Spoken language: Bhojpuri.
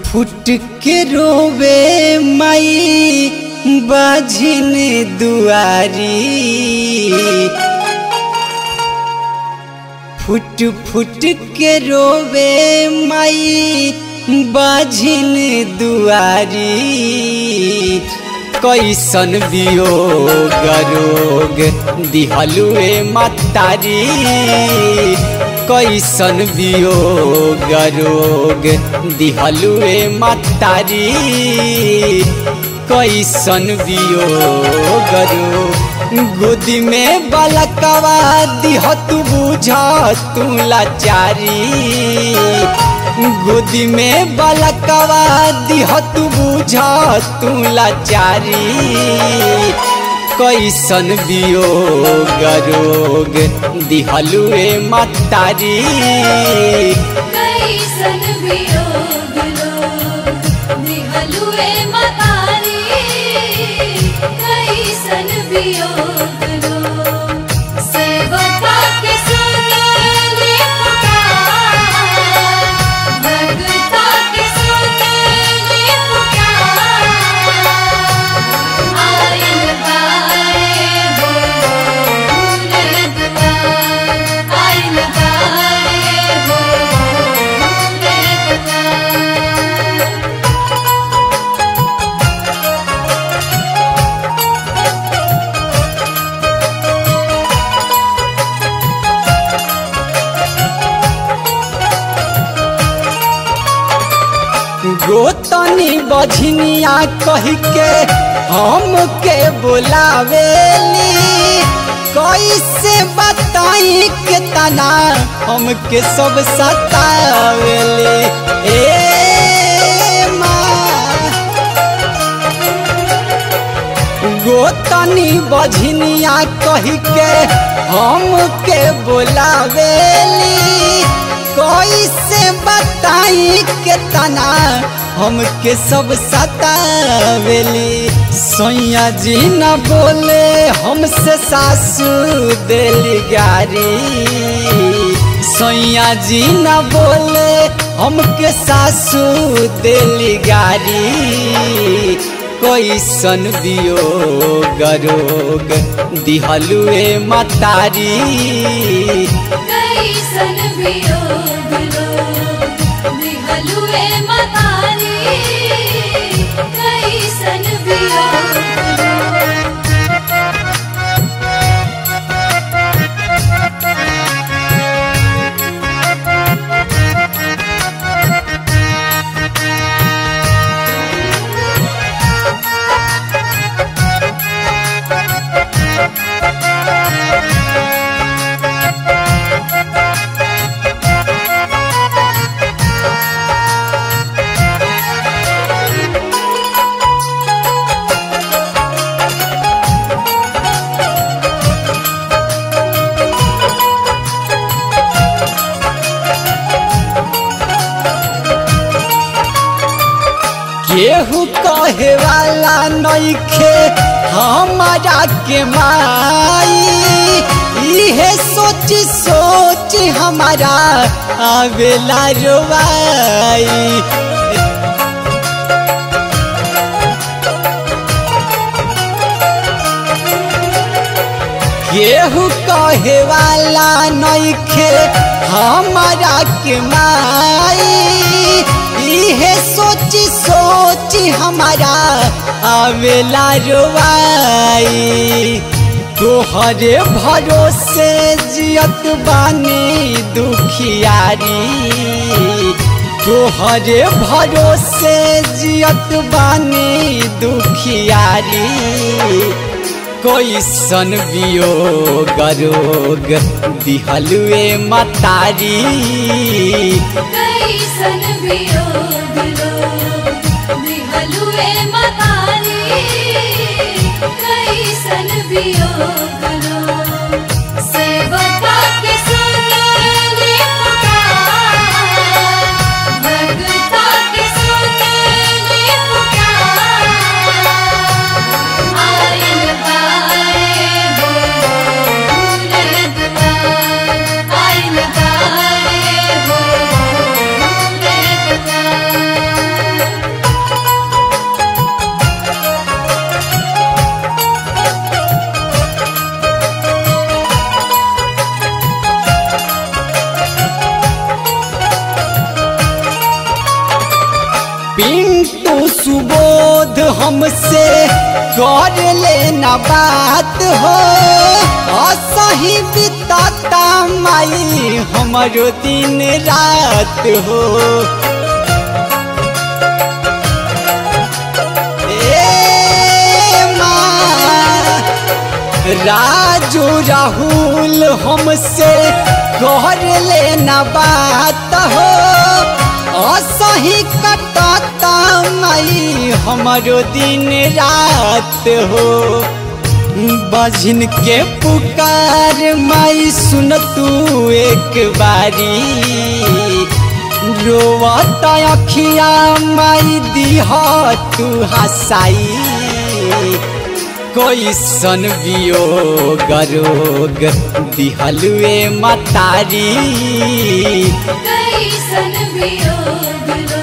फुट के रोवे माई बाझिन दुआरी फुट फुट के रोवे माई बाझिन दुआरी कैसन वियोग रोग दिहलुए मतारी कैसन वियोग रोग दिहलुए मतारी कैसन वियोग रोग गोदी में बलकवा दिह तू बुझा तू लाचारी गोदी में बलकवा दिह तू बुझा तू लाचारी कैसन वियोग रोग दिहलुए मतारी कैसन वियोग लोग दिहलुए मतारी कैसन वियोग लोग सेवका के सुनले पुकार भगता के सुनले पुकार आयल बारे हो फूल दुआर आयल बारे हो फूल दुआर गोतनी बझनिया कही के हम के बोलावेली कैसे बताई के तना हमके सब सतावेली ए माँ गोतनी बझनिया कही के हम के बोलावेली कैसे बताई के तना हमके सब सतावेली सोया जी न बोले हमसे सासू देली गारी सोया जी न बोले हमके सासू देली गारी कैसन वियोग रोग दिहलुए मतारी कैसन वियोग लोग दिहलुए मतारी कैसन वियोग लोग केहू कहे वाला नइखे हमारा के माई इहे सोच सोच हमारा आवेला रोवाई केहू कहे वाला नइखे हमारा के माई इहे सोच सोच हमारा आवेला रोवाई तोहरे भरोसे जियत बानी दुखियारी तोहरे भरोसे जियत बानी दुखियारी कैसन वियोग रोग दिहलुए मतारी कैसन वियोग लोग दिहलुए मतारी कैसन वियोग लोग सेवका के सुनले पुकार भगता के सुनले पुकार आयल बारे हो फूल दुआर आयल बारे हो फूल दुआर हमसे कर लेना बात हो असही बिताता माई हमारो दिन रात हो ए माँ राजू राहुल हमसे कर लेना बात हो असही कटता माई हमारो दिन रात हो बजन के पुकार माई सुन तू एक बारी रोवता अखिया माई दीह तू हसाई कोई सन वियोग रोग दिहलुए मतारी कैसन वियोग